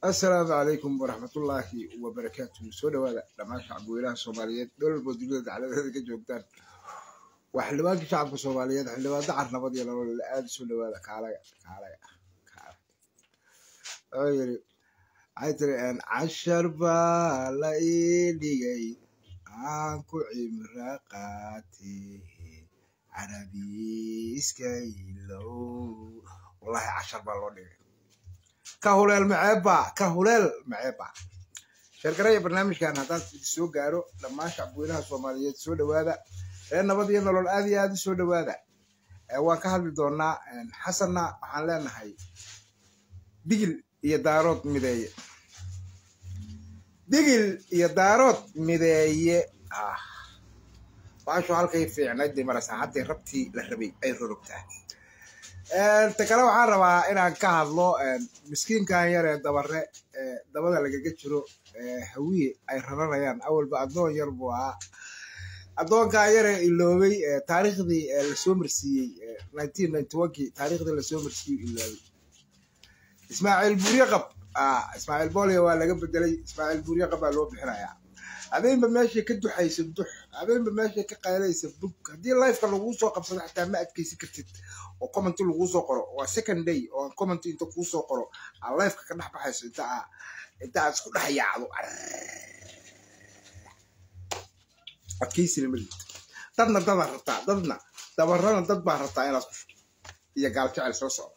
assalaamu calaykum waraxmatullaahi wabarakaatuhu soo dhawaada dhammaan shacabweynaha soomaaliyeed meel walbo dunida dacladeeda ka joogtaan waa xildhibaankii shacabka soomaaliyeed xildhibaan dacar nabad iyo nolol aada soo dhawaada kaalaga kaalaga kaalaga wuxuu yiri waxay tiri cashar baa la ii dhigay aan ku cimra qaatee carabiiska ilow wallahi cashar baa loo dhigay ka huleel maceebba ka huleel maceebba sheergaraya barnaamijkan haddaan soo gaaro dhammaan shacabweynaha soomaaliyeed soo dhawaada reer nabad iyo nolol aad iyo aad u soo dhawaada waan ka hadli doonaa xasanna waxaan leenahay digil iyo daarood mideeye digil iyo daarood mideeye ah baashu halkay fiicnayd bay maraysaa hadday rabtii la rabay ay rorogtaa ta kale waxaan rabaa inaan ka hadlo miskiinkan yar ee dabare ee dabada lagaga jiro hawiye ay raranayaan awalba addoon yar buu ahaa addoonkan yaree iloobay taariikhdii lasoo marsiiyey nineteen ninety onkii taariikhdii lasoo marsiiyey iloobay ismaaciil buuryaqab ismaaciil boolya waa laga bedelay ismaaciil buuryaqab baa loo bixinayaa habeenba meeshay ka duxaysa dux habeenba meeshay ka qaylaysa bug haddii lifeka laguu soo qabsado xataa ma adkaysi kartid oo commenti laguu soo qoro waa second day oo commenti inta kuu soo qoro aa lifeka ka dhex baxayso inta aa inta aad isku dhex yaacdo adkaysina ma liid dadna dadaa rabtaa dadna dabarana dad baa rabtaa inaad ku iyo gaal jecel soo socdo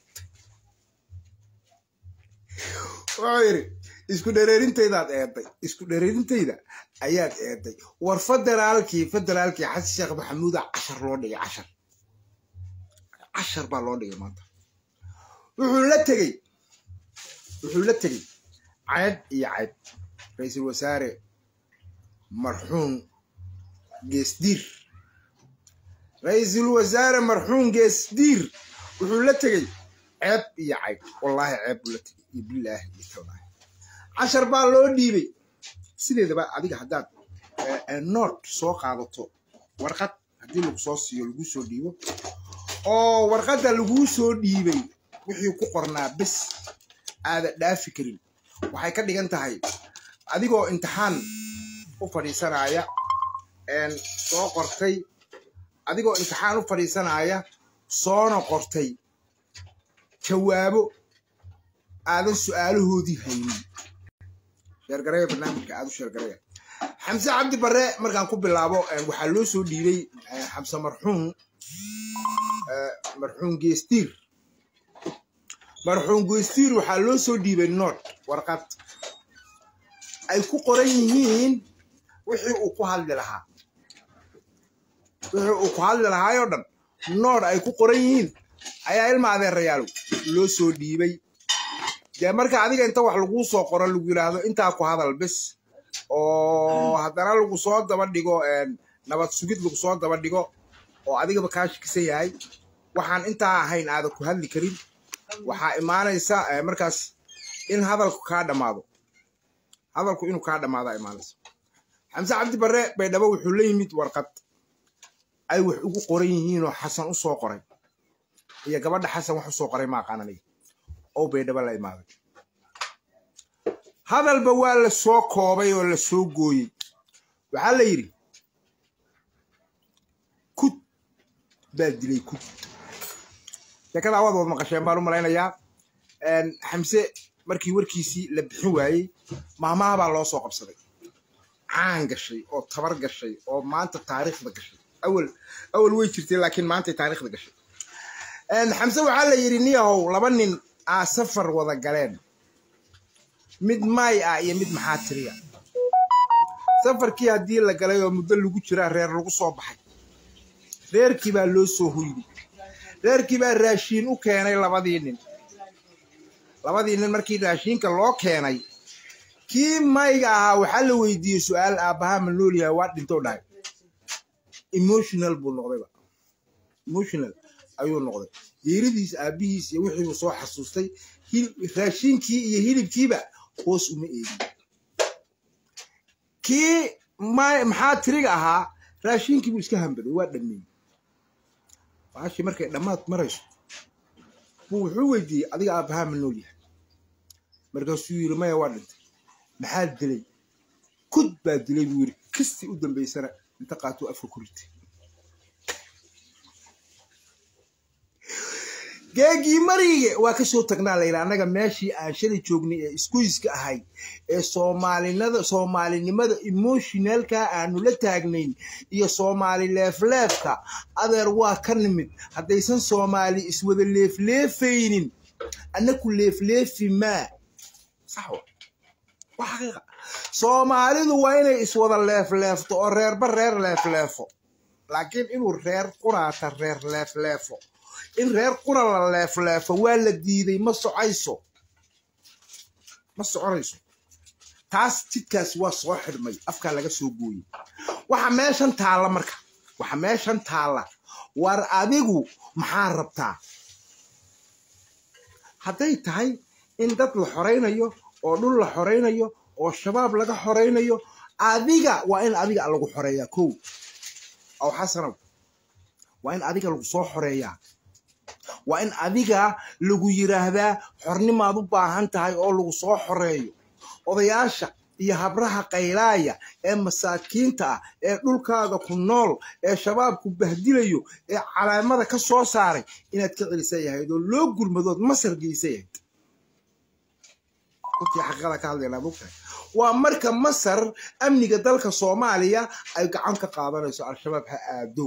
wuxuu yidhi isku dhereerintaydaad eeday isku dhereerintayda ayaad eeday war federaalkii federaalkii xasan sheekh maxamuuda cashar loo dhigay cashar cashar baa loo dhigay maanta wuxuu la tegey wuxuu la tegey cayb iyo cayb ra-iisul wasaare marxuum geesdiir ra-iisul wasaare marxuum geesdiir wuxuu la tegey ceeb iyo cayb wallaahi ceeb buu la tegey iyo bilaahi iyo tallaahi cashar baa loo dhiibay sideedaba adiga haddaad nood soo qaadato warqad haddii lagu soo siiyo lagu soo dhiibo oo warqadda laguu soo dhiibay wixii ku qornaa bes aada dhaafi karin waxay ka dhigan tahay adigoo imtixaan u fadhiisanaya soo qortay adigoo imtixaan u fadhiisanaya soona qortay jawaabo aadan su-aalahoodii haynin sheergaraya barnaamijka aada u sheergaraya xamse cabdi barre markaan ku bilaabo waxaa loo soo dhiibay xamse marxuum marxuum geestiir marxuum geestiir waxaa loo soo dhiibay nood warqad ay ku qoran yihiin wixii uu ku hadli lahaa wixii uu ku hadli lahaayoo dhan nood ay ku qoran yihiin ayaa ilma adeerayaalow loo soo dhiibay dee marka adiga inta wax laguu soo qoro lagu yidhaahdo intaa ku hadal bes oo haddana lagu soo daba dhigo nabad sugid lagu soo daba dhigo oo adigaba kaa shikisan yahay waxaan intaa ahayn aadan ku hadli karin waxaa imaanaysa markaas in hadalku kaa dhammaado hadalku inuu kaa dhammaadaa imaanaysa xamse cabdi barre baydhabo wuxuu la yimid warqad ay wax ugu qoran yihiinoo xasan u soo qoray iyo gabadha xasan wax u soo qoray ma aqaan aniga oo baydhabo la imaaday hadalba waa la soo koobay oo la soo gooyey waxaa la yidhi kud baa dilay kud sheekada awaad wad maqasheen baan u malaynayaa xamse markii warkiisii la bixin waayey maamaha baa loo soo qabsaday caan gashay oo tabar gashay oo maanta taariikhda gashay awal awal way jirtay laakiin maantay taariikhda gashay xamse waxaa la yidhi niyahow laba nin aa safar wada galeen mid maay ah iyo mid maxaa tiriya safarkii haddii la galay oo muddo lagu jiraa reer lagu soo baxay reerkii baa loo soo hoyday reerkii baa raashiin u keenay labadii nin labadii nin markii raashiinka loo keenay kii mayga ahaa waxaa la weydiiyey su-aal aabbahaa ma nool yahay waa dhintoo dhahay emotional buu noqdayba emotional ayuu noqday geeridiis aabbihiis iyo wixiibuu soo xasuustay raashiinkii iyo hilibkiiba hoos uma eegin kii maxaa tiriga ahaa raashiinkiibuu iska hambaday waa dhameeyey baashii markay dhammaad marayso buu wuxuu weydiiyey adiga aabbahaa ma nool yahay markaasuu yidhi maya waa dhintay maxaa dilay kud baa dilay buu yidhi kistii u dambaysana inta qaatuu afka ku ritay geegii marige waa ka soo tagnaa layidhi annaga meeshii aan shalay joognay ee iskuiska ahayd ee soomaalinada soomaalinimada emotionalka aanu la taagnayn iyo soomaali leefleefka adeer waa ka nimid haddaysan soomaali iswada leefleefaynin annaku leefleefi maa sax wa waa xaqiiqa soomaalidu waa inay iswada leefleefto oo reerba reer leefleefo laakiin inuu reer quraata reer leefleefo in reer qura la leefleefo waa la diiday ma socayso ma soconayso taas jidkaasi waa soo xidhmay afkaa laga soo gooyey waxa meeshan taalla marka waxa meeshan taalla war adigu maxaa rabtaa hadday tahay in dad la xoraynayo oo dhul la xoraynayo oo shabaab laga xoraynayo adiga waa in adiga lagu xoreeyaa kow aw xasanow waa in adiga lagu soo xoreeyaa waa in adiga lagu yiraahdaa xornimaad u baahan tahay oo lagu soo xoreeyo odayaasha iyo habraha qaylaaya ee masaakiinta ah ee dhulkaaga ku nool ee shabaabku bahdilayo ee calaamada ka soo saaray inaad ka celisa yahayd oo loo gurmadood masar geysa yahayd runtii xaqiiqada ka hadlaynaa mogtahay waa marka masar amniga dalka soomaaliya ay gacan ka qaadanayso al-shabaab ha aado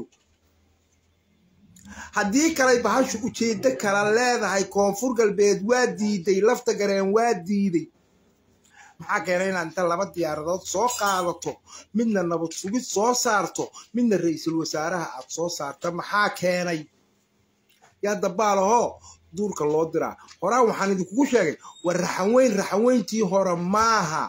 haddii kalay bahashu ujeeddo kala leedahay koonfur galbeed waa diiday lafta gareen waa diiday maxaa keenay inaad inta laba diyaaradood soo qaadato midna nabad sugid soo saarto midna ra-iisul wasaaraha aad soo saarta maxaa keenay yaa dabaalahoo duurka loo diraa horaan waxaan idinkugu sheegay war raxanweyn raxanweyntii hore maaha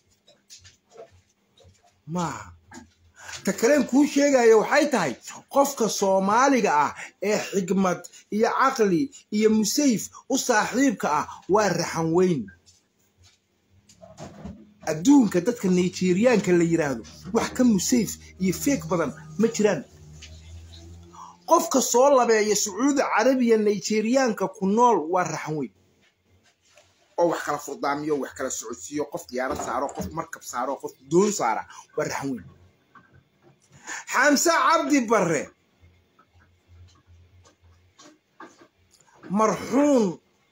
maaha ta kaleen kuu sheegaya waxay tahay qofka soomaaliga ah ee xigmad iyo caqli iyo musayf u saaxiibka ah waa raxan weyn adduunka dadka nigeriyaanka la yidhaahdo wax ka musayf iyo feeg badan ma jiraan qofka soo labeeya sacuudi carabiya nigeriyaanka ku nool waa raxan weyn oo wax kala furdaamiyo wax kala socodsiiyo qof diyaarad saaro qof markab saaro qof doon saara waa raxan weyn xamse cabdi barre marxuun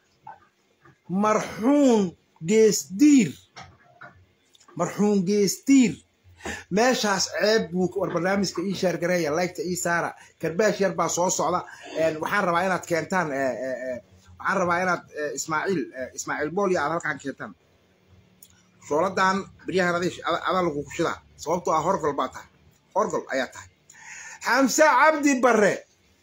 marxuun geesdiir marxuun geesdiir meeshaas ceeb buu war barnaamijka ii shaargareeya laygta ii saara karbaash yar baa soo socda waxaan rabaa inaad keentaan waxaan rabaa inaad ismaaciil ismaaciil boolya aad halkaan keentaan shooladan beryahan adaa lagu kushidaa sababtoo ah horgol baa tahay horgol ayaa tahay xamse cabdi barre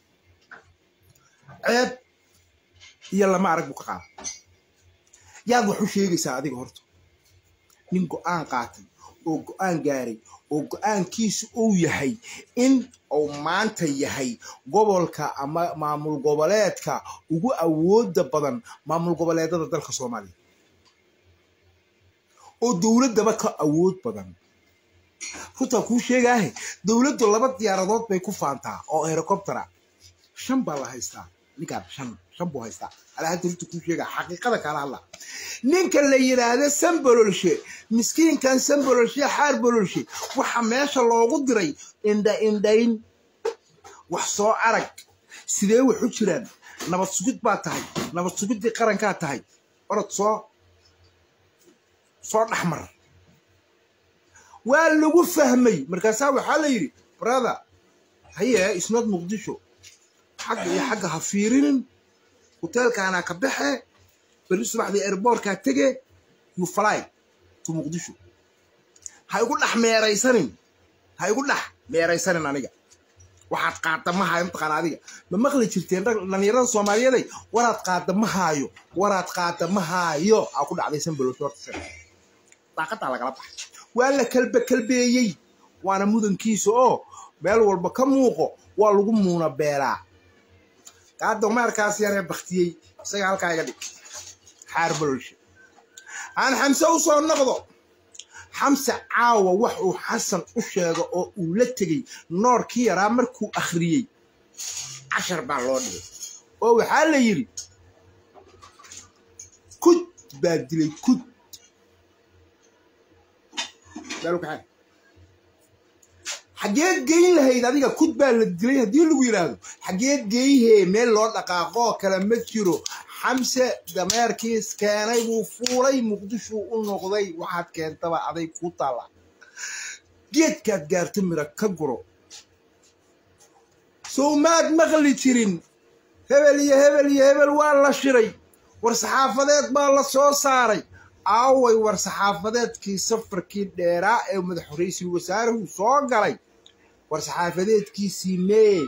ceeb iyo lama arag buu ka qaada yaad wax u sheegaysaa adiga horta nin go-aan qaatay oo go-aan gaaray oo go-aankiisu uu yahay in uu maanta yahay gobolka ama maamul goboleedka ugu awooda badan maamul goboleedada dalka soomaaliya oo dowladdaba ka awood badan runtaa kuu sheegaahe dowladdu laba diyaaradood bay ku faantaa oo herocoptera shan baa la haystaa ninkaan shan shan buu haystaa alaa hadda runta kuu sheegaa xaqiiqada kaala hadla ninka la yidhaahda sambololshe miskiinkan sambololshe xaar bololshe waxa meesha loogu diray indha indhayn wax soo arag sidee wax u jiraan nabad sugid baa tahay nabad sugiddii qarankaa tahay orod soo soo dhexmar waa lagu fahmay markaasaa waxaa la yidhi brother haye isnad muqdisho xagga iyo xagga ha fiirinin hoteelkaana ka baxe berri subaxdii airboortkaa tege you fly to muqdisho ha igu dhex meeraysanin ha igu dhex meeraysanin aniga waxaad qaada ma haayo mataqaana adiga ma maqli jirteen dhalinyarada soomaaliyeeday waraad qaada ma haayo waraad qaada ma haayo aa ku dhacday sanbalosho horta daaqadaa lagala baxay waa la kalbe kalbeeyey waana mudankiisa oo meel walba ka muuqo waa lagu muuna beelaa qaada maarkaas yaree baktiyey isaga halkaa iga dhig xaar bololshe aan xamse u soo noqdo xamse caawa wax uu xasan u sheego oo uu la tegey noorkii yaraa markuu akhriyey cashar baa loo dhigay oo waxaa la yidhi kud baa dilay kud maalkaxaa xageed geyn lahayd adiga kud baa la dilay haddii lagu yidhaahdo xageed geeyhee meel loo dhaqaaqoo kale ma jiro xamse dameerkiis keenay buu fuulay muqdishuu u noqday waxaad keentaba aday ku taalla geedkaad gaarta mira ka guro sow maad maqli jirin hebel iyo hebel iyo hebel waa la shiray war saxaafadeed baa la soo saaray aaway war saxaafadeedkii safarkii dheeraa ee madax ra-iisul wasaaruhu soo galay war saxaafadeedkiisii mee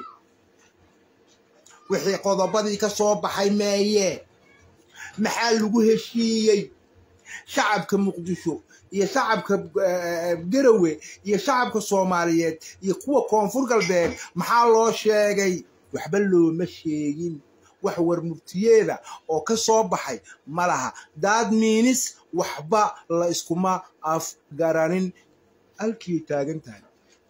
wixii qodobadii ka soo baxay meeye maxaa lagu heshiiyey shacabka muqdisho iyo shacabka garawe iyo shacabka soomaaliyeed iyo kuwa koonfur galbeed maxaa loo sheegay waxba looma sheegin wax warmurtiyeeda oo ka soo baxay ma laha daad miinis waxba la iskuma afgaranin halkii taagan tahay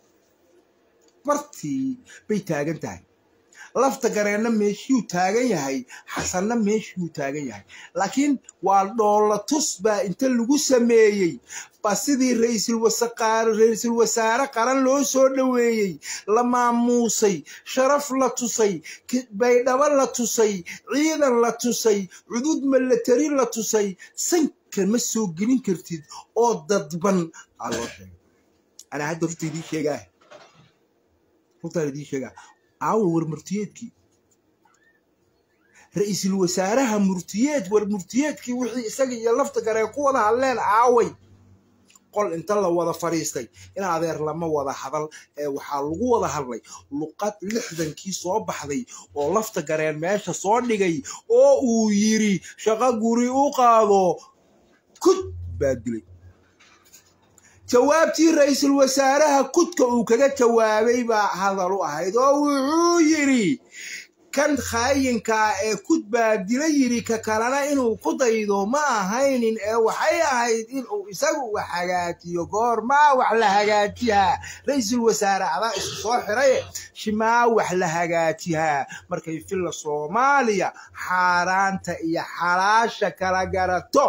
bartii bay taagan tahay lafta gareenna meeshiyuu taagan yahay xasanna meeshiyuu taagan yahay laakiin waa dhoolla tus baa inta lagu sameeyey ba sidii ra-iisul wasaare qaran loo soo dhoweeyey la maamuusay sharaf la tusay baydhabo la tusay ciidan la tusay cudud milatari la tusay sanka ma soo gelin kartid oo dadban aa loo sheegay anaa hadda rurta idiin sheegaa rurtaan idiin sheegaa aawa war murtiyeedkii ra-iisul wasaaraha murtiyeed war murtiyeedkii wixii isaga iyo lafta garee ku wada hadleen aaway qol inta la wada fadhiistay in adeer lama wada hadal ee waxaa lagu wada hadlay luqad lixdankii soo baxday oo lafta gareen meesha soo dhigay oo uu yiri shaqo guri u qaado kud baa dilay jawaabtii ra-iisul wasaaraha kudka uu kaga jawaabay baa hadal u ahayd oo wuxuu yidhi kan khaayinkaa ee kud baa dila yidhi ka kalena inuu ku daydo ma ahaynin ee waxay ahayd inuu isagu wax hagaajiyo goormaa wax la hagaajiyaa ra-iisul wasaare adaa isu soo xiraye shimaa wax la hagaajiyaa markay filla soomaaliya xaaraanta iyo xalaasha kala garato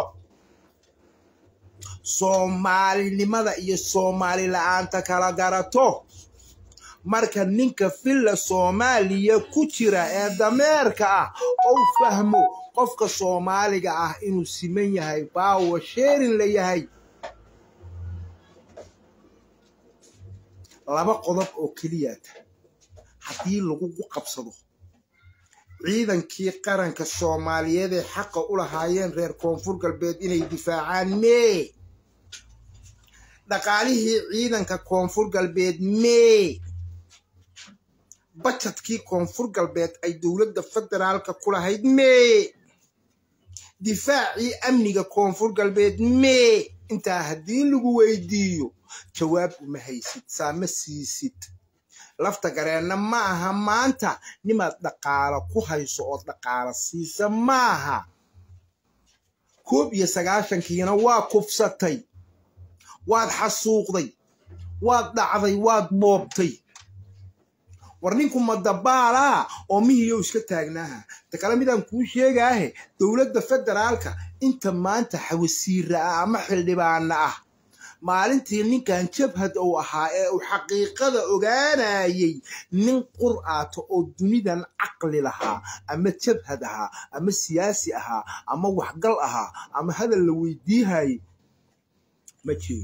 soomaalinimada iyo soomaali la-aanta kala garato marka ninka filla soomaaliya ku jira ee dameerka ah ou fahmo qofka soomaaliga ah inuu siman yahay baawo sheerin la yahay laba qodob oo keliyaata haddii lagugu qabsado ciidankii qaranka soomaaliyeed ee xaqa u lahaayeen reer koonfur galbeed inay difaacaan mee dhaqaalihii ciidanka koonfur galbeed mee bajadkii koonfur galbeed ay dowladda federaalka ku lahayd mee difaacii amniga koonfur galbeed mee intaa haddii lagu weydiiyo jawaab uma haysid saama siisid lafta gareenna ma aha maanta nimaad dhaqaalo ku hayso ood dhaqaalo siisa maaha koob iyo sagaashankiina waa kufsatay waad xasuuqday waad dhacday waad boobtay war ninku madabaalaa oo mihiyow iska taagnaaha ta kale midaan kuu sheegaahe dowladda federaalka inta maanta xawasiira ah ama xildhibaana ah maalintii ninkan jabhad uu ahaa ee uu xaqiiqada ogaanayay nin qur'aato oo dunidan caqli lahaa ama jabhad ahaa ama siyaasi ahaa ama waxgal ahaa ama hadal la weydiihayay ma jirin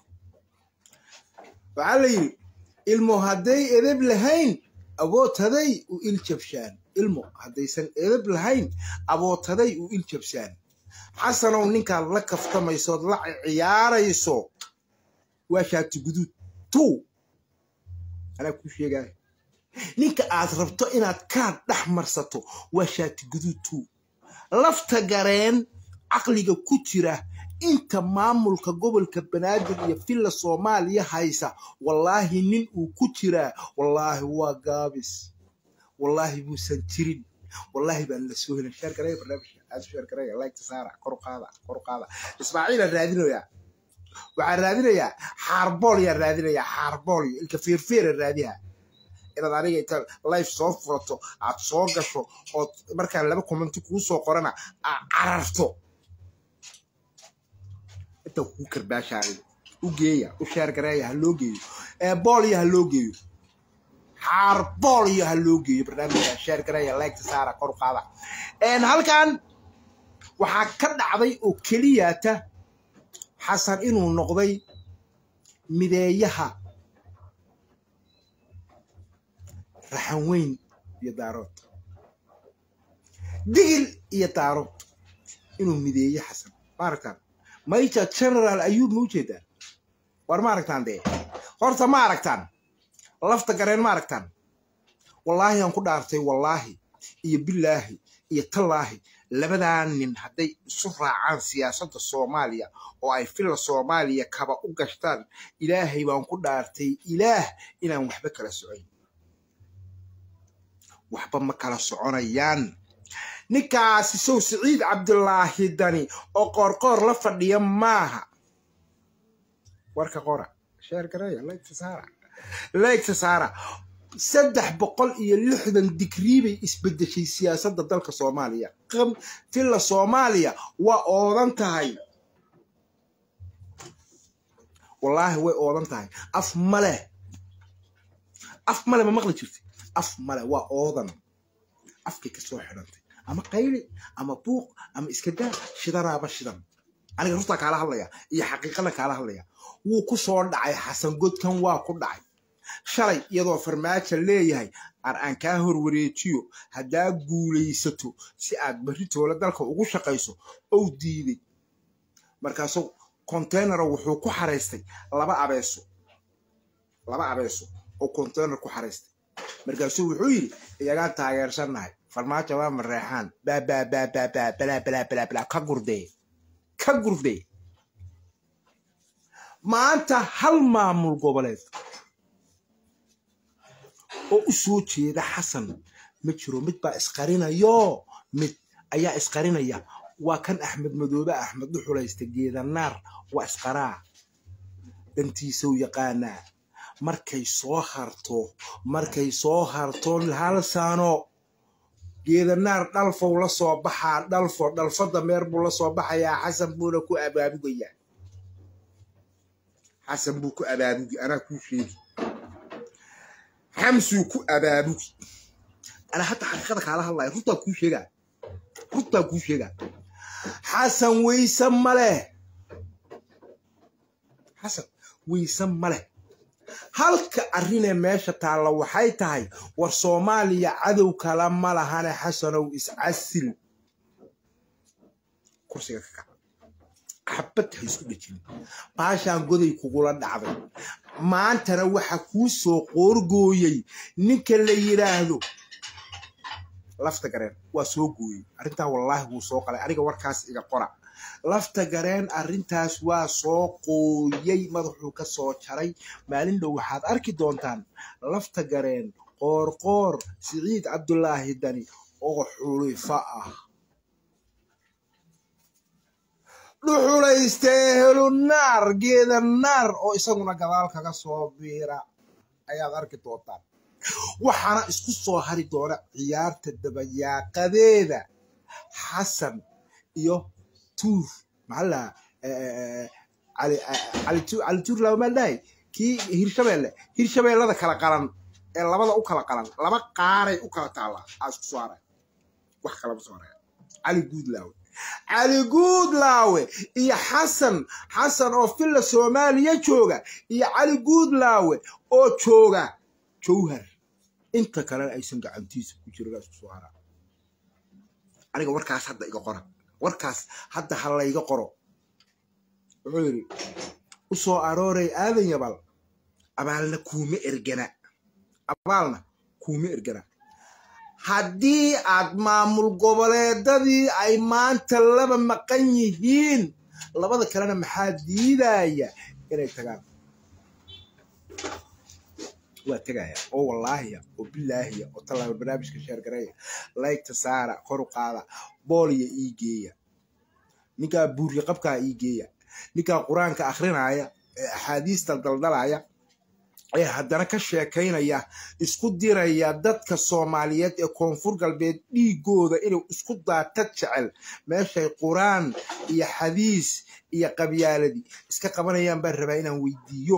waxaa la yidhi ilmo hadday edeb lahayn aboodtaday u il jabshaan ilmo haddaysan edeb lahayn aboodtaday u il jabshaan xasanow ninkaad la kaftamaysood la ciyaarayso waa shaati guduud tu anaa kuu sheegaya ninka aad rabto inaad kaad dhex marsato waa shaati guduud tu lafta gareen caqliga ku jira inta maamulka gobolka banaadir iyo villa soomaaliya haysa wallaahi nin uu ku jiraa wallaahi waa gaabis wallaahi buusan jirin wallaahi baan la soo helin sheer garaya barnaamijka aad sheer garaya like saara kor u qaada kor u qaada ismaaciilaan raadinayaa waxaan raadinayaa xaarbool yaan raadinayaa xaarbool iyo ilka feerfeera raadiha inaad aniga inta life soo furato aad soo gasho ood markaan laba commenti kuu soo qorana aad cararto inta kuu karbaashaayo u geeya u sheergareeya ha loo geeyo boolyo ha loo geeyo xaar boolyo ha loo geeyo barnaamijka sheergareeya leegta saara kor u qaada halkan waxaa ka dhacday oo keliyata xasan inuu noqday mideeyaha raxan weyn iyo daarood digil iyo daarood inuu mideeye xasan ma aragtaan major general ayuub ma ujeedaa war ma aragtaan dee horta ma aragtaan lafta gareen ma aragtaan wallaahi aan ku dhaartay wallaahi iyo bilaahi iyo tallaahi labadaa nin hadday isu raacaan siyaasadda soomaaliya oo ay filla soomaaliya kaba u gashtaan ilaahay baan ku dhaartay ilaah inaan waxba kala socoyn waxba ma kala soconayaan ninkaasi sow siciid cabdulaahi dani oo qoorqoor la fadhiya maaha warka qora sheer gareeya leegta saara leegta saara saddex boqol iyo lixdan digrii bay isbedeshay siyaasadda dalka soomaaliya tilla soomaaliya waa oodan tahay wallaahi way oodan tahay af male af male ma maqli jirta af male waa oodan afkay ka soo xidhantay ama qayli ama buuq ama iskadaa shidanaaba shidan aniga rurtaa kaala hadlaya iyo xaqiiqada kaala hadlaya wuu ku soo dhacay xasan godkan waa ku dhacay shalay iyadoo farmaajo leeyahay ar aan kaa horwareejiyo haddaa guulaysato si aad berritoola dalka ugu shaqayso ou diiday markaasuu containaro wuxuu ku xaraystay laba abeeso laba abeeso oo containar ku xaraystay markaasuu wuxuu yidhi iyagaan taageersannahay farmaajo waa mareexaan baabaabaabaabalaabalaabalaa ka gurdee ka gurdee maanta hal maamul goboleed oo u soo jeeda xasan ma jiro mid baa isqarinayo mid ayaa isqarinaya waa kan axmed madoobe axmed u xulaysta geedanaar waa isqaraa dantiisau yaqaanaa markay soo harto markay soo harto hal sano geedanaar dhalfow la soo baxaa dhalfo dhalfo dameer buu la soo baxayaa xasan buuna ku abaabugayaa xasan buu ku abaabugi anaa kuu sheegi xamsuu ku abaabugi anaa hadda xaqiiqada kaala hadlaya rurtaa kuu sheegaa rurtaa kuu sheegaa xasan weyse maleh xasan weyse maleh halka arrinee meesha taalla waxay tahay war soomaaliya cadow kala ma lahane xasanow iscasil kursiga ka kac xabad ha isku dhejin baashaan goday kugula dhacday maantana waxa kuu soo qoorgooyey ninka la yidhaahdo lafta gareen waa soo gooyey arrintaa wallaahi wuu soo qalay aniga warkaas iga qora lafta gareen arrintaas waa soo qooyey madaxuu ka soo jaray maalin dhow waxaad arki doontaan lafta gareen qoorqoor siciid cabdulaahi dani oo xulifa ah dhuxulaystee helunaar geeda naar oo isaguna gadaal kaga soo biira ayaad arki doontaan waxaana isku soo hari doona ciyaarta dabayaaqadeeda xasan iyo tuur maxaa cali tuur lamaadhahay kii hirshabeelle hirshabeellada kala qalan ee labada u kala qalan laba qaaray u kala taallaa aa isku soo haray wax kalama soo haraya cali guudlaawe cali guudlaawe iyo xasan xasan oo filla soomaaliya jooga iyo cali guudlaawe oo jooga jowhar inta kalena aysan gacantiisa ku jirin isku soo haraa aniga warkaas hadda iga qora warkaas hadda ha layga qoro wuxuu yidhi u soo arooray aadan yabal abaalna kuuma ergana abaalna kuuma ergana haddii aad maamul goboleedadii ay maanta laba maqan yihiin labada kalena maxaa diidaya inay tagaan waa tegaya oo wallaahiya oo bilaahiya oo tallaaba barnaamijka sheergareeya laygta saara koru qaada booliya ii geeya ninkaa buurya qabkaa ii geeya ninkaa qur-aanka akrinaya ee axaadiista daldalaya ee haddana ka sheekaynaya isku diraya dadka soomaaliyeed ee koonfur galbeed dhiigooda inuu isku daata jecel meeshay qur-aan iyo xadiis iyo qabyaaladii iska qabanayaan baan rabaa inaan weydiiyo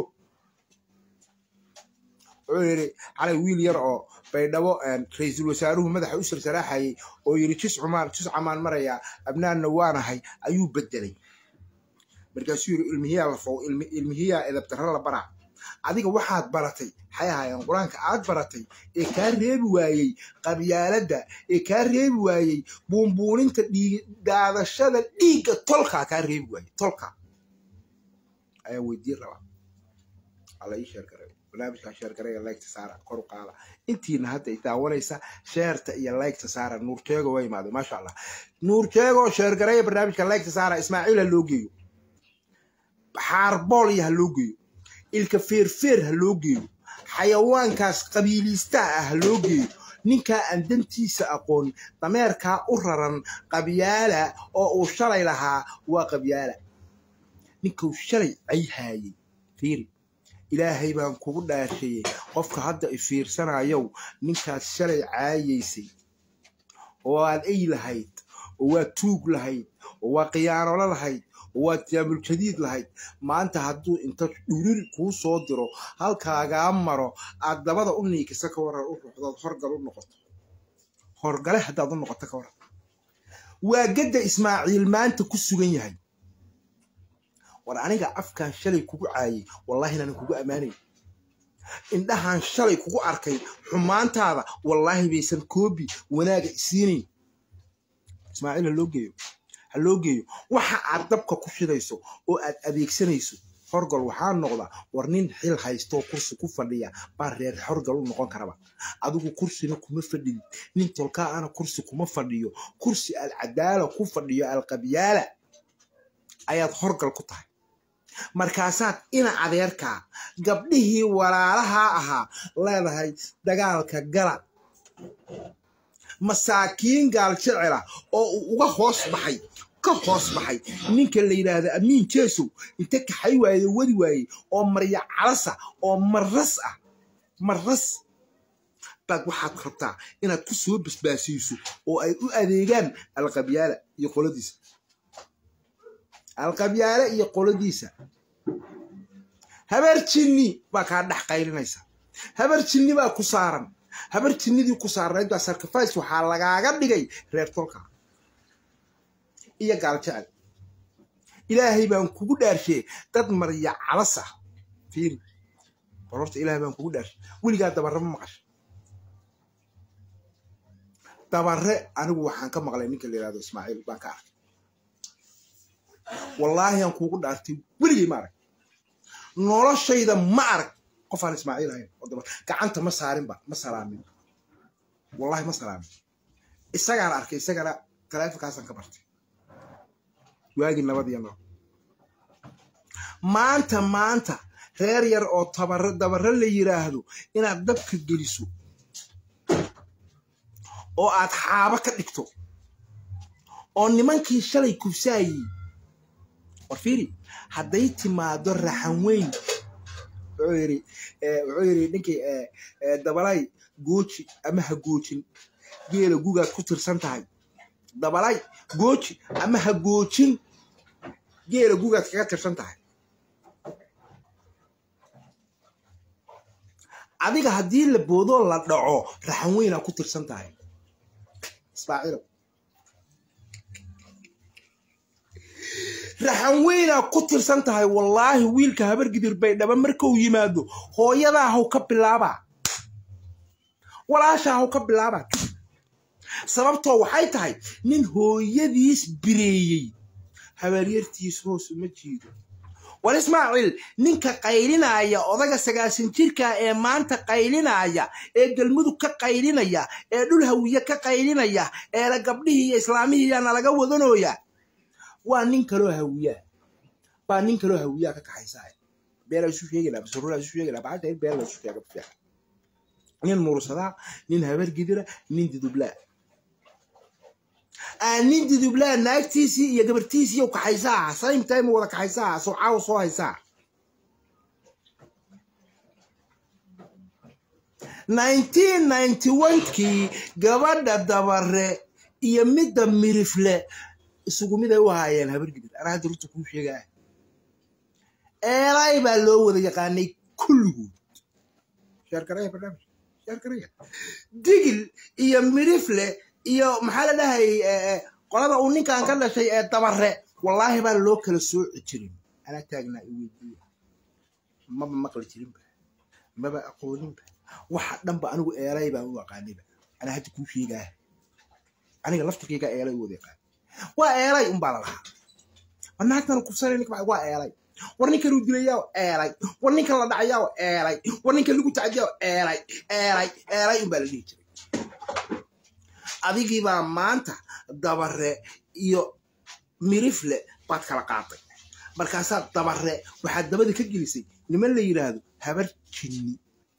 wuxuu yidhi xalay wiil yar oo baydhabo ra-iisul wasaaruhu madaxa u sarsalaaxayay oo yidhi jis cumaan jis camaan marayaa abnaanna waanahay ayuu bedelay markaasuu yidhi ilmihiyaa la fow ilmihiyaa edabdarra la baraa adiga waxaad baratay maxay ahaayeen qur-aanka aad baratay ee kaa reebi waayey qabyaaladda ee kaa reebi waayey buunbuuninta daadashada dhiigga tolkaa kaa reebi waayey tolka ayaa weydiin rabaa alla ii sheergaray barnaamijkaa sheergaraya laygta saara kor u qaada intiina hadda i daawanaysa sheerta iyo laygta saara nuurjeego waa imaaday maasha allah nuurjeego sheergaraya barnaamijka laygta saara ismaaciil ha loo geeyo xaarbool iyo ha loo geeyo ilka feerfeer ha loo geeyo xayawaankaas qabiiliistaha ah ha loo geeyo ninkaa aan dantiisa aqoon dameerkaa u raran qabyaala oo uu shalay lahaa waa qabyaala ninkuu shalay cayhaayey fiiri ilaahay baan kugu dhaashayey qofka hadda i fiirsanayow ninkaad shalay caayaysay oo aad ey lahayd oo waa tuug lahayd oo waa khiyaanolo lahayd waad jaamul-jadiid lahayd maanta hadduu inta dhuriri kuu soo diro halkaagaa maro aad dabada u niikisa ka waran u ruxdood horgal u noqoto horgale haddaad u noqoto ka waran waa gadda ismaaciil maanta ku sugan yahay war aniga afkaan shalay kugu caayay wallahi inaanan kugu ammaanayn indhahaan shalay kugu arkay xumaantaada wallaahi baysan koobi wanaaga isiinayn ismaaciil ha loo geeyo ha loo geeyo waxa aad dabka ku shidayso oo aad adeegsanayso horgal waxaa noqda war nin xil haystoo kursi ku fadhiya baa reer horgal u noqon karaba adigu kursina kuma fadhidid nin tolkaa ana kursi kuma fadhiyo kursi aad cadaala ku fadhiyo alqabyaala ayaad horgal ku tahay markaasaad ina adeerkaa gabdhihii walaalahaa ahaa leedahay dagaalka gala masaakiin gaal jecela oo uu uga hoos baxay ka hoos baxay ninka la yidhaahda amiin jeesow inta kaxay waaye wadi waaye oo marya calasa oo maras ah maras baad waxaad rabtaa inaad ku soo basbaasiiso oo ay u adeegaan alqabyaala iyo qoladiisa alqabyaale iyo qoladiisa habar jinni baa kaa dhex qaylinaysa habar jinni baa ku saaran habar jinnidii ku saarnayd baa sarkafays waxaa lagaaga dhigay reer tolka iyo gaal jecel ilaahay baan kugu dhaarshee dad marya calas ah fiiri bal horta ilaahay baan kugu dhaarshe weligaa dabarre ma maqasha dabarre anigu waxaan ka maqlay ninka la yihahdo ismaaciil baan ka arkay wallaahi aan kuugu dhaartay weligay ma arag noloshayda ma arag qof aan ismaaciil ahayn oo dabar gacanta ma saarinba ma salaamin wallahi ma salaamin isagaan arkay isagana taleefonkaasaan ka bartay waagii nabad iyo noo maanta maanta reer yar oo tabare dabare la yiraahdo inaad dabka geliso oo aad xaabo ka dhigto oo nimankii shalay kubsaayey war fiiri hadday timaado raxan weyn wuxuu yidhi wuxuu yidhi ninkii dabalay gooji ama ha goojin geela gugaad ku tirsan tahay dabalay gooji ama ha goojin geela gugaad kaga tirsan tahay adiga haddii la boodoo la dhaco raxan weynaa ku tirsan tahay ismaaciilow raxan weynaa ku tirsan tahay wallaahi wiilka habar gidir baydhaba markuu yimaado hooyadaa haw ka bilaabaa walaashaa haw ka bilaabaa sababtoo waxay tahay nin hooyadiis bireeyey habaaryartiis hoos uma jiido war ismaaciil ninka qaylinaya odaga sagaasan jirka ee maanta qaylinaya ee galmudug ka qaylinaya ee dhul hawiye ka qaylinaya ee la gabdhihii iyo islaamihiiya nalaga wadanooya waa nin kaloo hawiyaa baa nin kaloo hawiyaa ka kaxaysaa beela isu sheegayna basurura isu sheegayna baxasha in beela isu sheega fiican nin mursadaa nin habar gidira nin didublaa nin didublaa naagtiisii iyo gabartiisii u kaxaysaa same time wada kaxaysaa soo caawa soo haysaa kii gabadha dabare iyo midda mirifle isugu mid ay u ahaayeen habar gidir anaa hadda runta kuu sheegaa eelay baa loo wada yaqaanay kulligood sheergaraya barnaamij sheergaraya digil iyo mirifle iyo maxaa la dhahay qolada uu ninkan ka dhashay ee dabare wallaahi baa loo kala sooci jirin anaa taagnaa i weydiiya maba maqli jirinba maba aqooninba waxa dhanba anigu eelay baan u aqaanayba anaa hadda kuu sheegaa aniga laftirkayga eelay u wada yaqaan waa eelay unbaa la lahaa war naagtana kufsanay ninka waa eelay war ninka lagu dilayaa eelay war ninka la dhacayaa eelay war ninka lagu tacdiyaa eelay eelay eelay unbaa la dhihi jiray adigiibaa maanta dabare iyo mirifle baad kala qaatay markaasaa dabare waxaad dabada ka gelisay niman la yidhaahdo habar jinni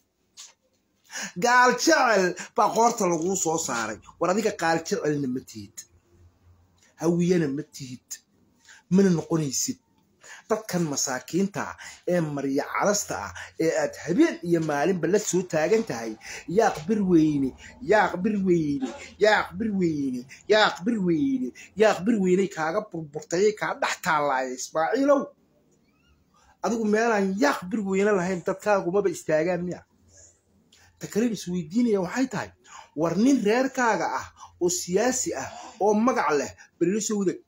gaal jecel baa qoorta laguu soo saaray war adiga qaal jecelna ma tihid hawiyana ma tihid mana noqonaysid dadkan masaakiinta ah ee marya calasta ah ee aad habeen iyo maalinba la soo taagan tahay yaaq bir weyne yaaq bir weyne yaaq bir weyne yaaq bir weyne yaaq bir weyney kaaga burburtayay kaa dhex taalaaya ismaaciilow adigu meelaan yaaq bir weyne lahayn dadkaagumaba istaagaan miya ta kalen isweydiinaya waxay tahay war nin reerkaaga ah oo siyaasi ah oo magac leh balila soo wadag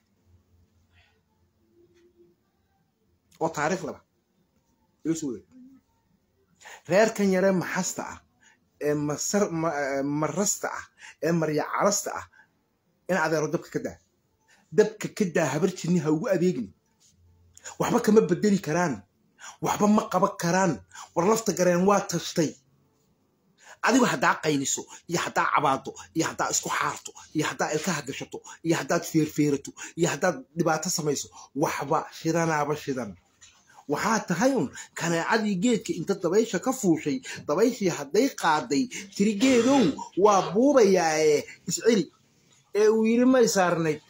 oo taariikh laba ila soo wadag reerkan yaree maxasta ah ee masar marasta ah ee marya calasta ah in adeero dabka ka daa dabka ka daa habar jirni ha ugu adeegin waxba kama bedeli karaan waxba ma qaban karaan war lafta gareen waa tashtay adigu haddaa qayliso iyo haddaa cabaado iyo haddaa isku xaarto iyo haddaa ilkaha gashato iyo haddaad feerfeerato iyo haddaad dhibaato samayso waxba shidanaaba shidan waxaa tahay un kaneecadii geedka inta dabaysha ka fuushay dabayshii hadday qaaday tiri geedow waa buubayaae isceli ee uu yidhi ma isaarnayd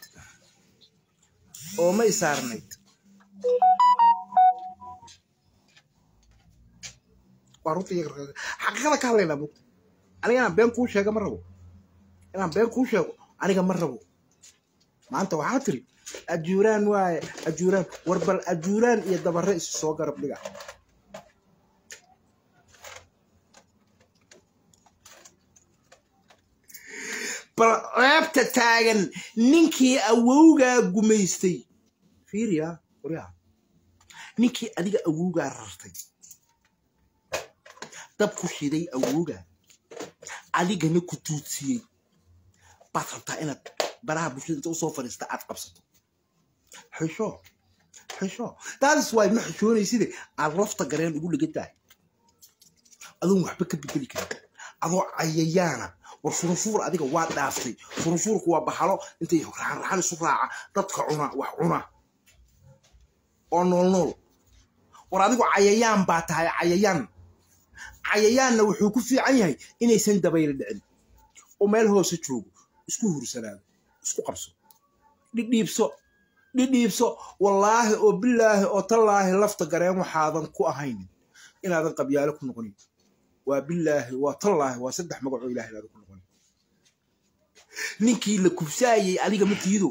oo ma isaarnayd waa runta xaqiiqada ka hadlaynaa mugta aniga inaan been kuu sheega ma rabo inaan been kuu sheego aniga ma rabo maanta waxaa tiri ajuuraan waaye ajuuraan war bal ajuuraan iyo dabare isu soo garab dhiga bal ceebta taagan ninkii awowgaa gumaystay fiiriya waryaa ninkii adiga awowgaa rartay dab ku shiday awooga adigana ku tuudsiyey baad rabtaa inaad baraha bulshada inta usoo fadhiista aad qabsato xisho xisho taadis waay ma xishoonayside aad lafta gareen ugu dhigan tahay adoon waxba ka bedeli karin adoo cayayaana war furunfuur adiga waa dhaaftay furunfuurku waa baxalo intay raxanraxan isu raaca dadka cuna wax cuna oo nool nool war adigu cayayaan baa tahay cayayaan cayayaanna wuxuu ku fiican yahay inaysan dabayla dhicin oo meel hoose joogo isku hursanaado isku qabso dhidhiibso dhidhiibso wallaahi oo bilaahi oo tallaahi lafta gareen waxaadan ku ahaynin inaadan qabyaalo ku noqonin waa bilaahi waa tallaahi waa saddex magacoo ilahi inaadan ku noqonin ninkii la kubsaayey adiga ma tiido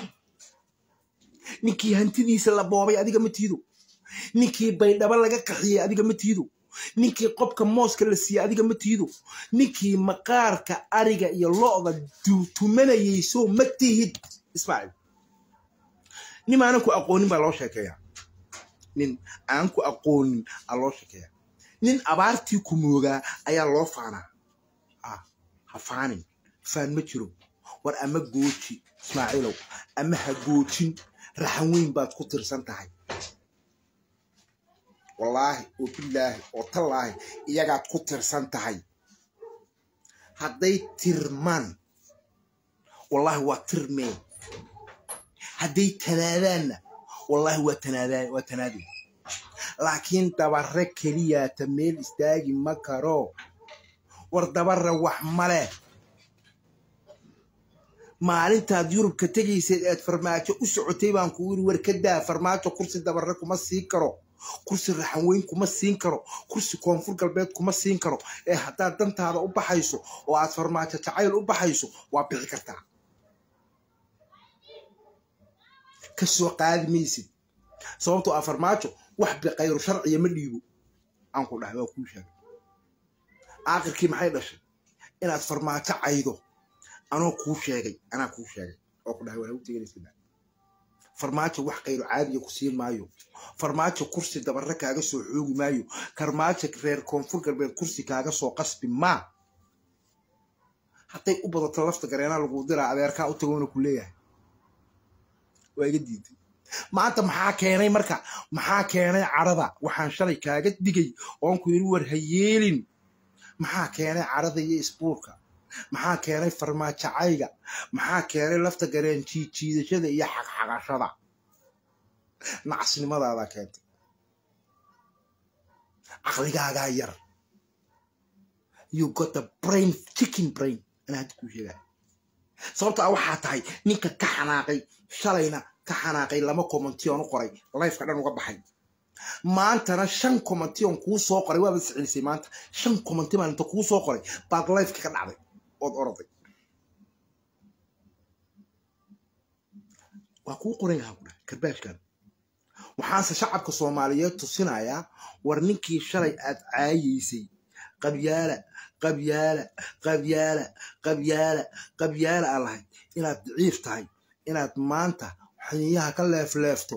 ninkii hantidiisa la boobay adiga ma tiido ninkii baydhabo laga qaxiyey adiga ma tiido ninkii qobka mooska la siiyey adiga ma tiido ninkii maqaarka ariga iyo lo'da tumanayay soo ma tihid ismaaciil nin aanan ku aqoonin baa loo sheekeeyaa nin aan ku aqoonin aa loo sheekeeyaa nin abaartii ku moogaa ayaa loo faanaa ha faanin faan ma jiro war ama gooji ismaaciilow ama ha goojin raxan weyn baad ku tirsan tahay wallaahi oo bilaahi oo tallaahi iyagaad ku tirsan tahay hadday tirmaan wallaahi waa tirmeen hadday tanaadaanna wallaahi waa tanaadaan waa tanaadeen laakiin dabare keliyaata meel istaagi ma karo war dabare wax male maalintaad yurubka tegayseed eed farmaajo u socotay baan kugu yiri war ka daa farmaajo kursi dabare kuma sii karo kursi raxan weyn kuma siin karo kursi koonfur galbeed kuma siin karo ee haddaad dantaada u baxayso oo aad farmaajo jacayl u baxayso waa bixi kartaa ka soo qaadi maysid sababtoo ah farmaajo wax biqayru sharciya ma dhiibo aan ku dhahay waa kuu sheegay aakhirkii maxay dhashay inaad farmaajo caydo anoo kuu sheegay anaa kuu sheegay oo ku dhahay waa lagu teganaysa farmaajo wax kayro caadiya ku siin maayo farmaajo kursi dabarre kaaga soo xoogi maayo farmaajo reer koonfur galbeed kursi kaaga soo qasbi maa hadday u badato lafta gareenaa lagu diraa adeerkaa u tagoona ku leeyahay waa iga diiday maanta maxaa keenay marka maxaa keenay carada waxaan shalay kaaga digay oon ku yidhi war ha yeelin maxaa keenay carada iyo isbuurka maxaa keenay farmaajacayga maxaa keenay lafta gareen jiijiidashada iyo xaqxaqashada nacasnimadaadaa keentay caqligaagaa yar you got a brain chicken brain anaa hadda kuu sheegaa sababta a waxaa tahay ninka ka xanaaqay shalayna ka xanaaqay lama commention u qoray lifeka dhan uga baxay maantana shan commention kuu soo qoray waaba iscilisay maanta shan commenti maalinta kuu soo qoray baad lifeka ka dhacday ood oroday waa kuu qoran yahaa ku dhahay karbaashkan waxaanse shacabka soomaaliyeed tusinayaa war ninkii shalay aad caayaysay qabyaala qabyaala qabyaala qabyaala qabyaala aa lahayd inaad daciif tahay inaad maanta xiniyaha ka leefleefto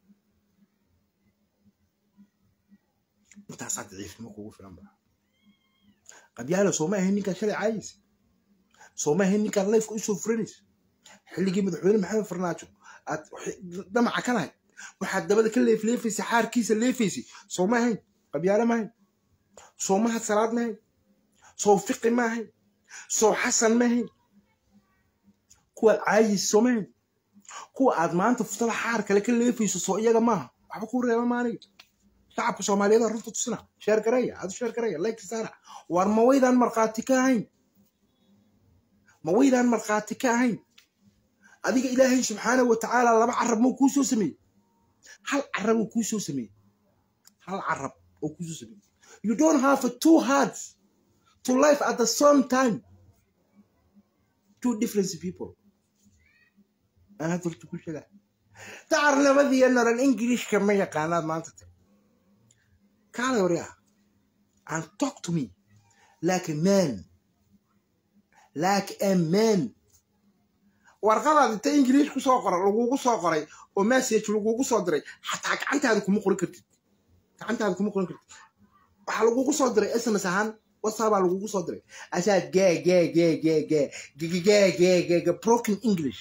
intaasaa daciifnimo kugu filan ba qabyaala sooma ahayn ninkaad shalay caayaysa sooma ahayn ninkaad lifeka usoo furanaysa xilligii madaxweyne maxamed farnaajo aad damaca ka lahayd waxaad dabada ka leefleefaysay xaarkiisa leefaysay sooma ahayn qabyaale ma ahayn soo mahad salaad ma ahayn soo fiqi ma ahayn soo xasan ma ahayn kuwaad caayaysa sooma ahayn kuwa aad maanta futada xaar kale ka leefayso soo iyaga maaha waxba kuu reeba maaniga shacabka soomaaliyeed aa runta tusina sheer gareeya aadu sheer gareeya like saara war ma waydaan markhaati ka ahayn ma waydaan markhaati ka ahayn adiga ilaahay subxaana wa tacaala laba carab mau kuu soo sameeyey hal carab oo kuu soo sameeyey hal carab oo kuu soo sameeyey you don't have a two hearts to life at the same time two different people aan hadda horta ku sheegaa dacarnimadiiyo naran ingilishka ma yaqaanaad maanta tag kaalay waryaa and talk to me like a man like a man warqadaad inta ingiliish ku soo qoray lagugu soo qoray oo message lagugu soo diray xataa gacantaada kuma qoran kartid gacantaada kuma qoran kartid waxaa lagugu soo diray sms ahaan whatsappaa lagugu soo diray asaad gee gee gee gee gee gee gee gee gee gee broken english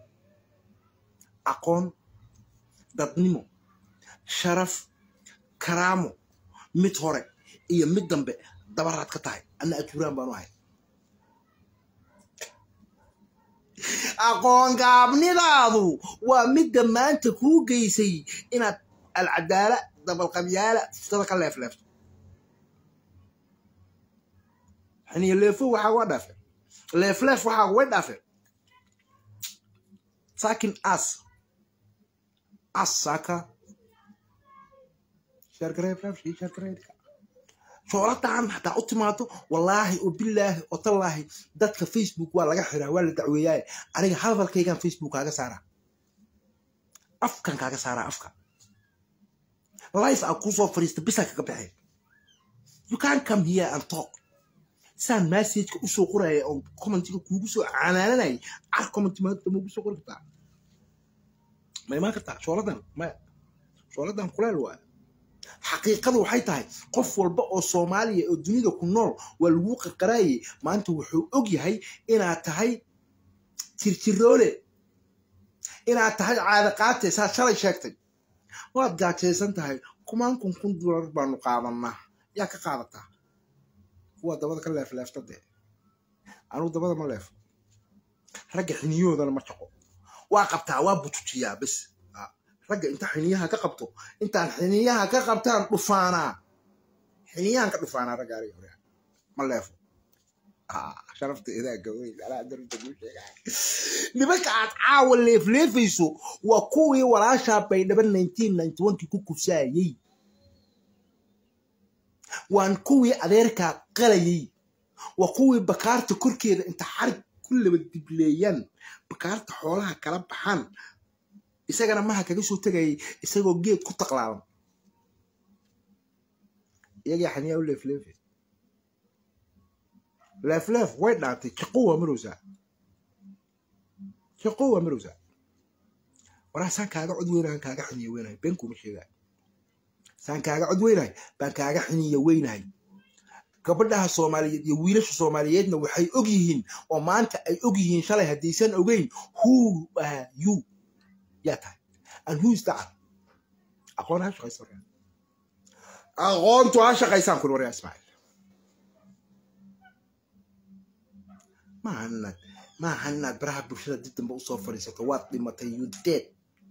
aqoon dadnimo sharaf karaamo mid hore iyo mid dambe dabaraad ka tahay anna ajuuraan baanu ahay aqoon gaabnidaadu waa midda maanta kuu geysay inaad alcadaala dabalqabyaala fustada ka leefleefto xiniyo leefo waxaa uga dhaafeen leefleef waxaa uga dhaafeen saakin as as saaka shooladahan hataa u timaado wallaahi oo bilaahi oo tallaahi dadka facebook waa laga xiraa waa la dacweeyaaye aniga hadalkaygan facebook kaaga saaraa afkan kaaga saaraa afka life aa kusoo fadhiista bisaa kaga baxeen you can come here and talk saan messageka usoo qoraya oo commentiga kuugu soo canaananayay car commenti maanta ma ugu soo qori kartaa ma imaan kartaa shooladan maya shooladan kuleel waaya xaqiiqadu waxay tahay qof walba oo soomaaliya oo dunida ku nool waa laguu qarqaraayay maanta wuxuu og yahay inaad tahay jirjiroole inaad tahay caadaqaate saad shalay sheegtay waad gaajaysan tahay kumaan kun kun dolar baanu qaadanaa yaa ka qaadataa kuwa dabada ka leefleefta dee anugu dabada ma leefo ragga xiniyahoodana ma jaqo waa qabtaa waa butujiyaa bes ragga inta xiniyaha ka qabto intaan xiniyaha ka qabtaan dhufaanaa xiniyahan ka dhufaanaa ragga ariga hore ma leefo sharafta idaaga weyn alaa darunta kuu sheegaa nimanka aad caawa leefleefayso waa kuwii walaashaa baydhaba nineteen ninety one kii ku kufsaayey waan kuwii adeerkaa qalayay waa kuwii bakaarta korkeeda inta xarig ku laba dibleeyaan bakaarta xoolaha kala baxaan isagana maha kaga soo tegayay isagoo geed ku taqlaaban iyagii xaniyaa u leefleefe leefleef way dhaantay jaqo waa marowsaa jaqo waa marowsaa waraa saan kaaga cod weynahay kaaga xiniya weynahay been kuma sheegaa saan kaaga cod weynahay baan kaaga xiniya weynahay gabadhaha soomaaliyeed iyo wiilasha soomaaliyeedna waxay og yihiin oo maanta ay og yihiin shalay haddaysan ogeyn who are you yaa tahay and who is that aqoon ha shaqaysa waryaa aqoontu ha shaqaysaan kun waryaa ismaaciil maaha inaad maaha inaad baraha bulshada dib dambe usoo fadhiisato waad dhimatay you dead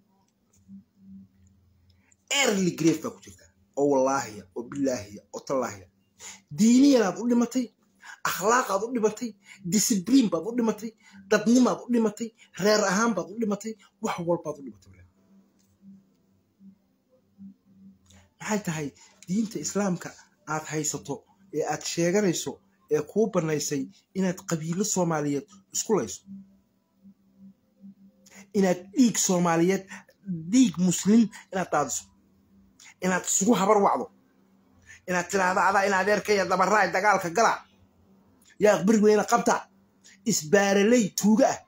early grave baa ku jirta oo wallaahiya oo bilaahiya oo tallaahiya diiniyanaad u dhimatay akhlaaqaad u dhimatay discibliin baad u dhimatay dadnimaad u dhimatay reer ahaan baad u dhimatay wax walbaad u dhimatay maxay tahay diinta islaamka aad haysato ee aad sheeganayso ee kuu bannaysay inaad qabiilo soomaaliyeed isku layso inaad dhiig soomaaliyeed dhiig muslim inaad daadiso inaad isugu habar wacdo inaad tiraahdo adaa in adeerkaya dabaraay dagaalka gala yaa aqbari weyne qabta isbaaraley tuuga ah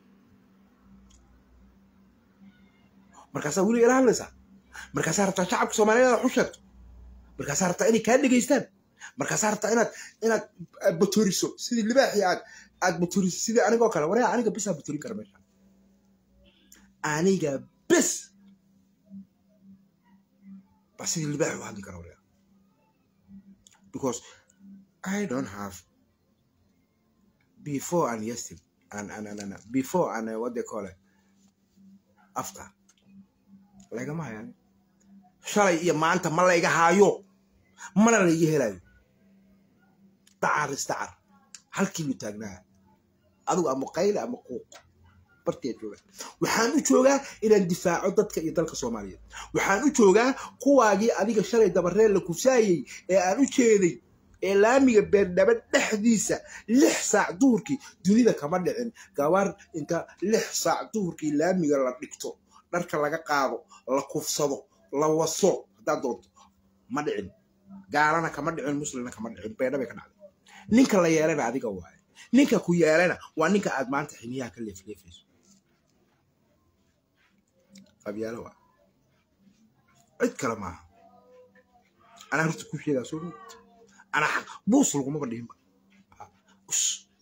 markaasaa weliga ila hadlaysaa markaasaa rabtaa shacabka soomaaliyeed aad xusheegto markaasaa rabtaa inay kaa dhegaystaan markaasaa rabtaa inaad inaad batoriso sidii libaaxii aad aad batoriso sidii anigoo kale waryaa aniga besaa batorin kara meesha aniga bes ba sidii libaaxi u hadli kara waryaa because I don't have before and yesterday and and and, and before and uh, what they call it after lagama hayaan shalay iyo maanta ma layga haayo mana layga helayo dacar isdacar halkiibu taagnaa adigu ama qayle ama quuq bartiyaa joogaa waxaan u joogaa inaan difaaco dadka iyo dalka soomaaliyeed waxaan u joogaa kuwaagii adiga shalay dabareel la kufsaayey ee aan u jeeday ee laamiga beerdhaba dhexdiisa lix saac duhurkii dunida kama dhicin gabar inta lix saac duhurkii laamiga la dhigto dharka laga qaado la kufsado la waso haddaad doonto ma dhicin gaalana kama dhicin muslimna kama dhicin beerdhabay ka dhacday ninka la yeelana adiga waaye ninka ku yeelana waa ninka aad maanta xiniyaha ka leefleefayso qabyaalo waa cid kale maaha anaa horta ku sheegaa soo mid anaa xaq buus lagumaba dhihinba us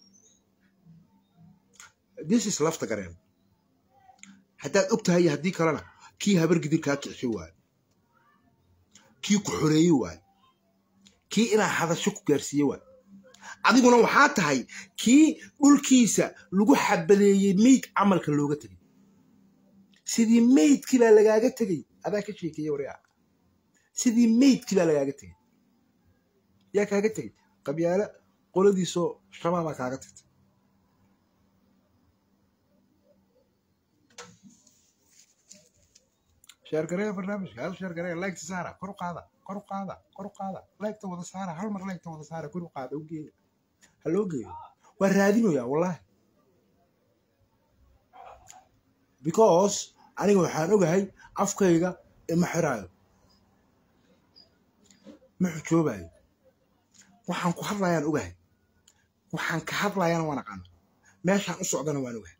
this is lafta gareen haddaad og tahay iyo haddii kalena kii habar gidir kaa kicshay waayo kii ku xoreeye waayo kii inaa hadasho ku gaarsiiye waayo adiguna waxaa tahay kii dhulkiisa lagu xabadeeyey meyd camalka looga tegay sidii meydkii baa lagaaga tegey adaa ka sheekeeye waryaa sidii meydkii baa lagaaga tegey yaa kaaga tegey qabyaalo qoladiisoo shabaabaa kaaga tagtay sheergareeya barnaamijka hal sheergareeya laygta saara kor u qaada kor u qaada kor u qaada laygta wada saara hal mar laygta wada saara kor u qaada u geeya ha loo geeyo waa raadinoyaa wallahi because aniga waxaan ogahay afkayga ima xiraayo ma xujoobayo waxaan ku hadlayaan ogahay waxaan ka hadlayana waan aqaana meeshaan u socdana waan ogahay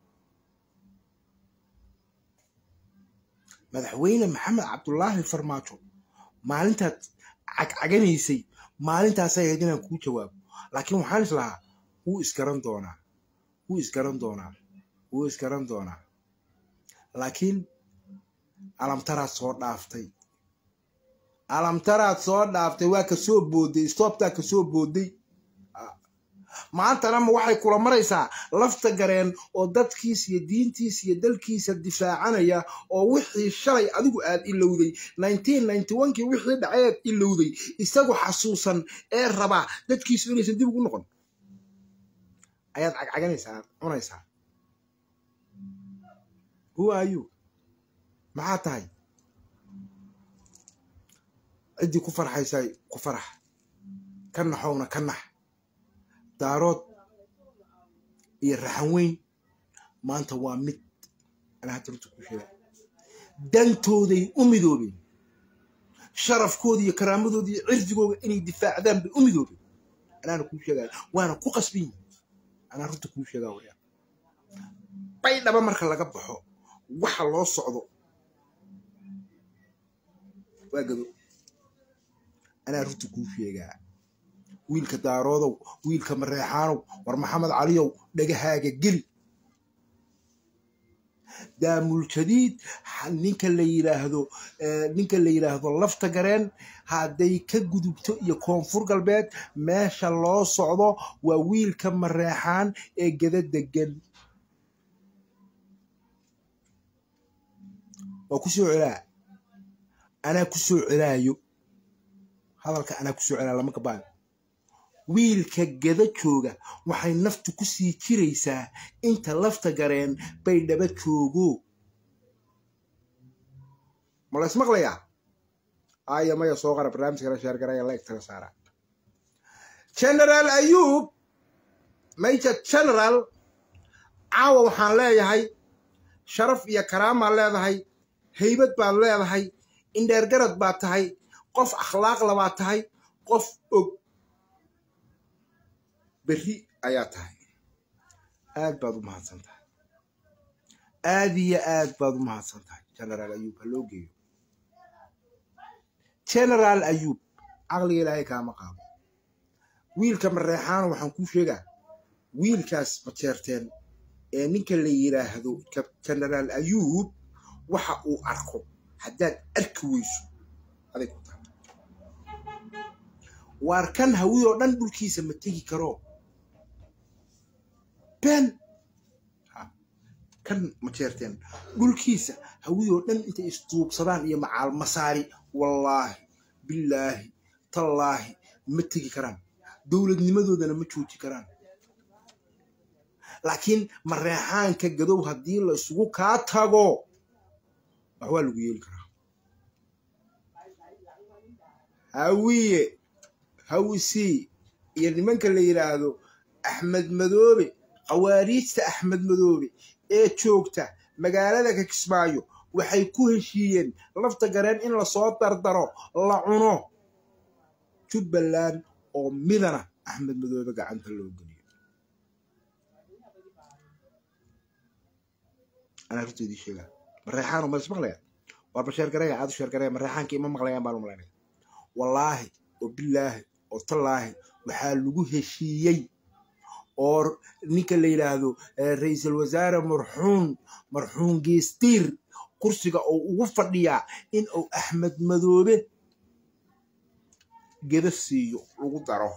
madaxweyne maxamed cabdulaahi farmaajo maalintaad cagcaganaysay maalintaasay ahayd inaan kuu jawaabo laakiin waxaan is lahaa wuu isgaran doonaa wuu isgaran doonaa wuu isgaran doonaa laakiin alamtaraad soo dhaaftay alamtaraad soo dhaaftay waa ka soo booday stoobtaa ka soo booday maantana ma waxay kula maraysaa lafta gareen oo dadkiisa iyo diintiisa iyo dalkiisa difaacanaya oo wixii shalay adigu aad ilowday kii wixii dhaceed ilowday isagu xasuusan ee rabaa dadkiisu inaysan dib ugu noqon ayaad cagcaganaysaa cunaysaa who are you maxaa tahay ciddii ku farxaysay ku farax ka naxowna ka nax daarood iyo raxan weyn maanta waa mid anaa hadda runta kuu sheega dantooday u midoobeen sharafkooda iyo karaamadooda iyo cirdigooda inay difaacdaan bay u midoobeen anaana kuu sheegaya waana ku qasban yihin anaa runta kuu sheegaa waya baydhaba marka laga baxo waxa loo socdo waa gado anaa runta kuu sheegaa wiilka daaroodow wiilka mareexaanow war maxamed caliyow dhagahaaga geli daamul jadiid ninka la yidhaahdo ninka la yidhaahdo lafta gareen hadday ka gudubto iyo koonfur galbeed meesha loo socdo waa wiilka mareexaan ee gada degan waa ku soo celaa anaa ku soo celaayo hadalka anaa ku soo celaa lama kabaayo wiilka gada jooga waxay naftu ku sii jiraysaa inta lafta gareen bay dhaba joogo ma la ismaqlayaa aya maya soo qara barnaamijkana sheergaraya la egtala saara generaal ayuub major general caawa waxaan leeyahay sharaf iyo karaamaa leedahay haybad baad leedahay indheergarad baad tahay qof akhlaaqla baad tahay qof og berri ayaa tahay aad baad u mahadsan tahay aad iyo aad baad u mahadsan tahay generaal ayuub ha loo geeyo generaal ayuub caqliga ilaahay kaama qaabo wiilka mareexaano waxaan kuu sheegaa wiilkaas majeerteen ee ninka la yidhaahdo generaal ayuub waxa uu arko haddaad arki weyso aday ku tahay waar kan hawiyoo dhan dhulkiisa ma tegi karo ben kan ma jeerteen dhulkiisa hawiyoo dhan intay isduubsadaan iyo macaal masaari wallaahi billaahi tallaahi ma tegi karaan dowladnimadoodana ma jooji karaan laakiin mareexaanka gadow haddii la isugu kaa tago wax waa lagu yeeli karaa hawiye hawisii iyo nimanka la yidhaahdo axmed madoobe khawaariijta axmed madoobe ee joogta magaalada kakismaayo waxay ku heshiiyeen lafta gareen in lasoo dardaro la cuno jubbaland oo midana axmed madoobe gacanta loo geliyo anaa runteedii sheegaa mareexaano ma ismaqlaya warba sheergareya aad u sheergareya mareexaanka ima maqlayaan baan u malaynaya wallaahi oo bilaahi oo tallaahi waxaa lagu heshiiyey oo ninka la yidhaahdo ra-iisul wasaare marxuun marxuun geestiir kursiga oo ugu fadhiyaa in uu axmed madoobe geda siiyo lagu daro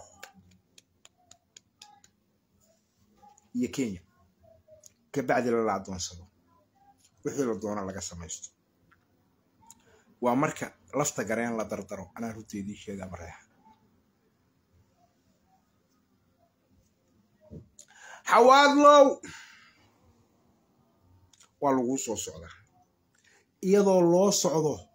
iyo kenya kabacdi lala adoonsado wixii la doono laga samaysto waa marka lafta gareen la dardaro anaa runteedii sheegaa mareexa xawaadlow waa laguu soo socdaa iyadoo loo socdo